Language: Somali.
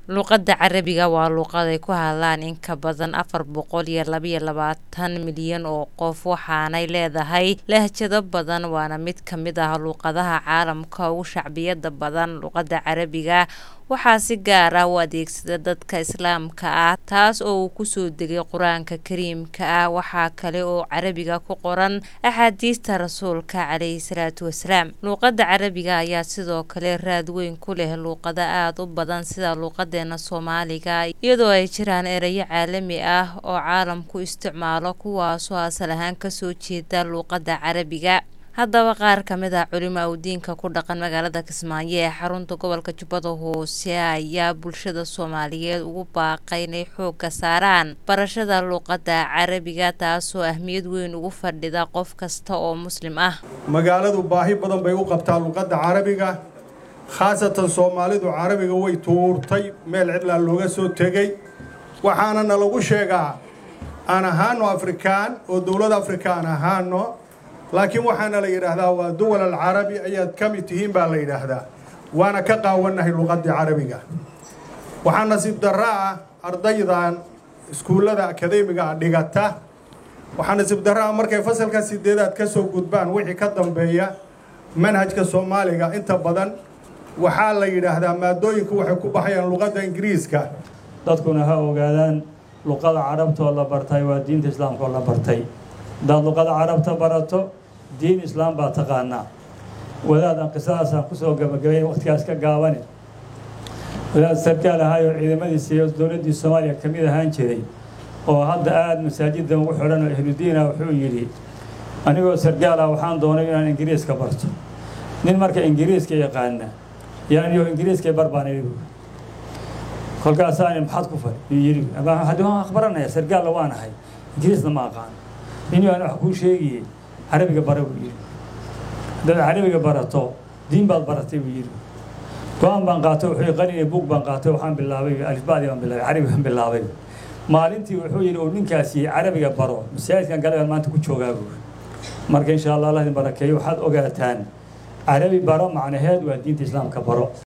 luuqadda carabiga waa luuqad ay ku hadlaan in ka badan afar boqol iyo labaiyo labaatan milyan oo qof waxaanay leedahay lahjado badan waana mid ka mid ah luuqadaha caalamka ugu shacbiyada badan luuqadda carabiga waxaa si gaar ah u adeegsada dadka islaamka ah taas oo uu kusoo degay qur-aanka kariimka ah waxaa kale oo carabiga ku qoran axaadiista rasuulka caleyhi salaatu wasalaam luuqadda carabiga ayaa sidoo kale raad weyn ku leh luuqado aada u badan sida luuqadeena soomaaliga iyadoo ay jiraan erayo caalami ah oo caalamku isticmaalo kuwaasoo asal ahaan kasoo jeeda luuqadda carabiga haddaba qaar ka mid ah culimo awdiinka ku dhaqan magaalada kismaayo ee xarunta gobolka jubbada hoose ayaa bulshada soomaaliyeed ugu baaqay inay xoogga saaraan barashada luuqadda carabiga taasoo ahmiyad weyn ugu fadhida qof kasta oo muslim ah magaaladu baahi badan bay u qabtaa luuqadda carabiga khaasatan soomaalidu carabiga way tuurtay meel cidlaa looga soo tegey waxaana na lagu sheegaa aan ahaano afrikaan oo dowlad afrikaan ahaano laakiin waxaana la yidhaahdaa waa duwal alcarabi ayaad ka mid tihiin baa la yidhaahdaa waana ka qaawannahay luuqaddii carabiga waxaa nasiib darro ah ardaydan iskuullada akadeemiga ah dhigata waxaa nasiib darro ah markay fasalka sideedaad ka soo gudbaan wixii ka dambeeya manhajka soomaaliga inta badan waxaa la yidhaahdaa maadooyinku waxay ku baxayaan luuqadda ingiriiska dadkuna ha ogaadaan luqada carabtoo la bartay waa diinta islaamkaoo la bartay haddaad luqada carabta barato diin islaam baa taqaanaa wadaadaan qisadaasaan kusoo gabagabay waqtigaas ka gaabane wadaad sarkaal ahaayoo ciidamadiisa iyo dowladdii soomaaliya ka mid ahaan jiray oo hadda aada masaajiddan ugu xidhan oo ahludiina wuxuu yidhi anigoo sarkaal ah waxaan doonay inaan ingiriiska barto nin marka ingiriiska yaqaana yaaniyo ingiriiska barbaan igu kolkaasaani maxaad ku fal yuu yidhi waan akhbaranaya sarkaalla waan ahay ingiriisna ma aqaan nin aan wax kuu sheegiye carabiga bara buu yidhi haddaad carabiga barato diin baad baratay buu yidhi go-aan baan qaatay wuxuu qalinay buug baan qaatay waxaan bilaabay alifbaadii baan bilaabay carabi baan bilaabay maalintii wuxuu yidhi uu ninkaasi carabiga baro masaajidkan galagaan maanta ku joogaa buu marka insha allah allah idin barakeeyo waxaad ogaataan carabi baro macnaheed waa diinta islaamka baro